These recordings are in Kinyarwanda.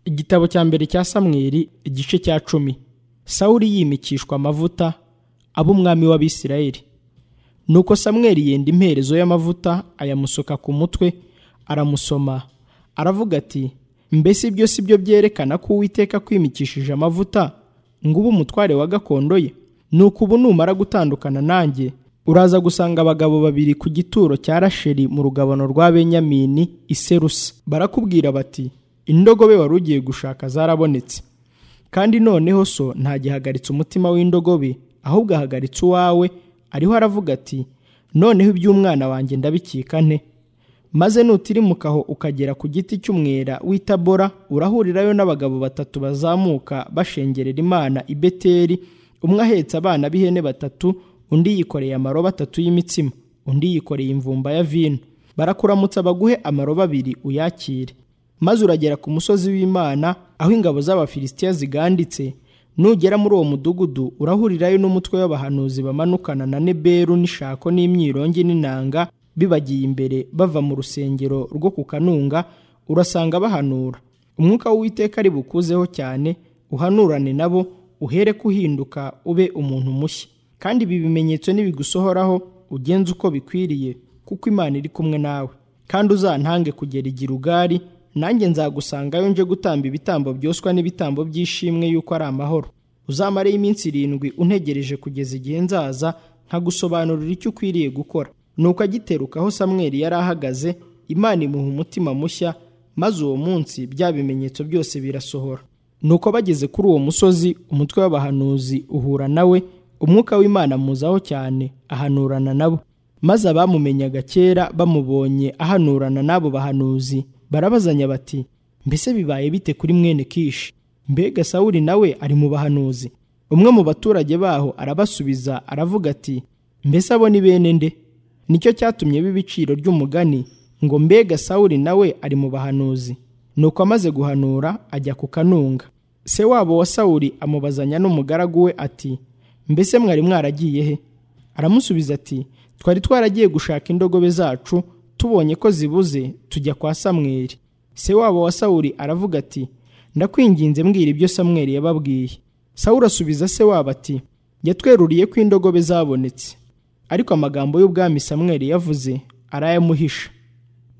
igitabo cya mbere cya samweri igice cya cumi sawuri yimikishwa amavuta aba umwami w'abisirayeli nuko samweri yenda imperezo y'amavuta ayamusuka ku mutwe aramusoma aravuga ati mbese ibyo si byo byerekana ko uwiteka kwimikishije amavuta ngo ube umutware wa gakondo ye nuko ubu numara gutandukana nanjye uraza gusanga abagabo babiri ku gituro cya rasheri mu rugabano rwa benyamini iserusa barakubwira bati indogobe wari ugiye gushaka zarabonetse kandi noneho so ntagihagaritse umutima w'indogobe ahubwo ahagaritse uwawe ariho aravuga ati noneho iby'umwana wanjye ndabikika nte maze nutirimukaho ukagera ku giti cy'umwera w'itabora urahurirayo n'abagabo batatu bazamuka bashengerera imana i beteri umwe ahetse abana b'ihene batatu undi yikoreye amarobo atatu y'imitsima undi yikoreye imvumba ya vino barakuramutsa baguhe amarobo abiri uyakire maze uragera ku musozi w'imana aho ingabo z'abafilisitiya ziganditse nugera muri uwo mudugudu urahurirayo n'umutwe w'abahanuzi bamanukana na neberu n'ishako n'imyirongi n'inanga bibagiye imbere bava mu rusengero rwo ku kanunga urasanga bahanura umwuka w'uwiteka ari bukuzeho cyane uhanurane nabo uhere kuhinduka ube umuntu mushya kandi ibi bimenyetso nibigusohoraho ugenze uko bikwiriye kuko imana iri kumwe nawe kandi uzantange kugera igirugari nanjye nzagusangayo nje gutamba ibitambo byoswa n'ibitambo by'ishimwe yuko ari amahoro uzamareho iminsi irindwi untegereje kugeza igihe nzaza nkagusobanurira icyo ukwiriye gukora nuko agiteruka aho samweri yari ahagaze imana imuha umutima mushya maze uwo munsi bya bimenyetso byose birasohora nuko bageze kuri uwo musozi umutwe w'abahanuzi uhura nawe umwuka w'imana amuzaho cyane ahanurana nabo maze abamumenyaga kera bamubonye ahanurana n'abo bahanuzi barabazanya bati mbese bibaye bite kuri mwene kishi mbega sawuri nawe ari mu bahanuzi umwe mu baturage baho arabasubiza aravuga ati mbese abo ni bene nde nicyo cyatumye b'ibiciro ry'umugani ngo mbega sawuri nawe ari mu bahanuzi nuko amaze guhanura ajya ku kanunga se wabo wa sawuri amubazanya n'umugaragu we ati mbese mwari mwaragiye he aramusubiza ati twari twaragiye gushaka indogobe zacu tubonye ko zibuze tujya kwa samweri se wabo wa sawuri aravuga ati ndakwinginze mbwira ibyo samweri yababwiye sawuri asubiza se wabo ati yatweruriye ko indogobe zabonetse ariko amagambo y'ubwami samweri yavuze arayamuhisha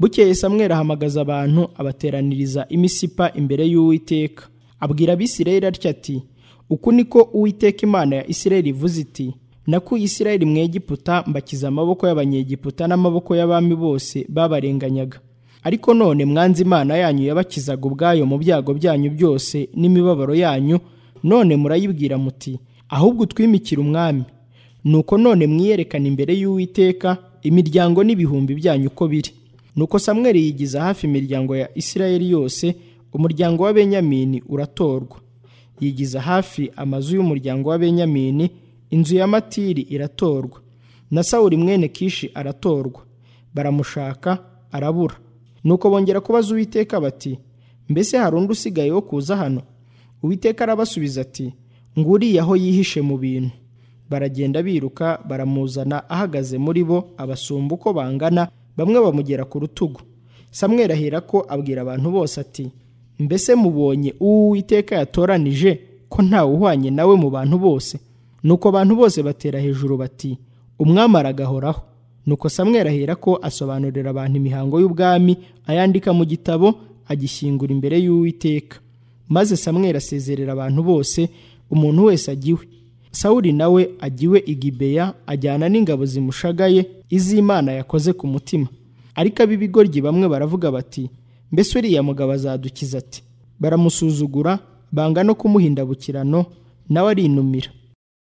bukeye samweri ahamagaza abantu abateraniriza imisipa imbere y'uwiteka abwira abisirayeli atya ati uku niko uwiteka imana ya isirayeli ivuze iti nakuye isirayeli mu egiputa mbakiza amaboko y'abanyegiputa n'amaboko y'abami bose babarenganyaga ariko none mwanze imana yanyu yabakizaga ubwayo mu byago byanyu byose n'imibabaro yanyu none murayibwira muti ahubwo utwimikire umwami nuko none mwiyerekana imbere y'uwiteka imiryango n'ibihumbi byanyu uko biri nuko samweri yigiza hafi imiryango ya isirayeli yose umuryango wa benyamini uratorwa yigiza hafi amazu y'umuryango wa benyamini inzu ya matiri iratorwa na sawuri mwene kishi aratorwa baramushaka arabura nuko bongera kubaza uwiteka bati mbese hari undi usigaye wo kuza hano uwiteka arabasubiza ati nguriye aho yihishe mu bintu baragenda biruka baramuzana ahagaze muri bo abasumba uko bangana bamwe bamugera ku rutugu samweri ahera ko abwira abantu bose ati mbese mubonye uwo uwiteka yatoranije ko ntawe uhwanye nawe mu bantu bose nuko abantu bose batera hejuru bati umwami aragahoraho nuko samweri ahera ko asobanurira abantu imihango y'ubwami ayandika mu gitabo agishyingura imbere y'uwiteka maze samweri asezerera abantu bose umuntu wese agiwe sawuri nawe agiwe igibeya ajyana n'ingabo zimushagaye iz'imana yakoze ku mutima ariko ab'ibigoryi bamwe baravuga bati mbese uriya mugabo azadukiza ati baramusuzugura banga no kumuha indabukirano nawe arinumira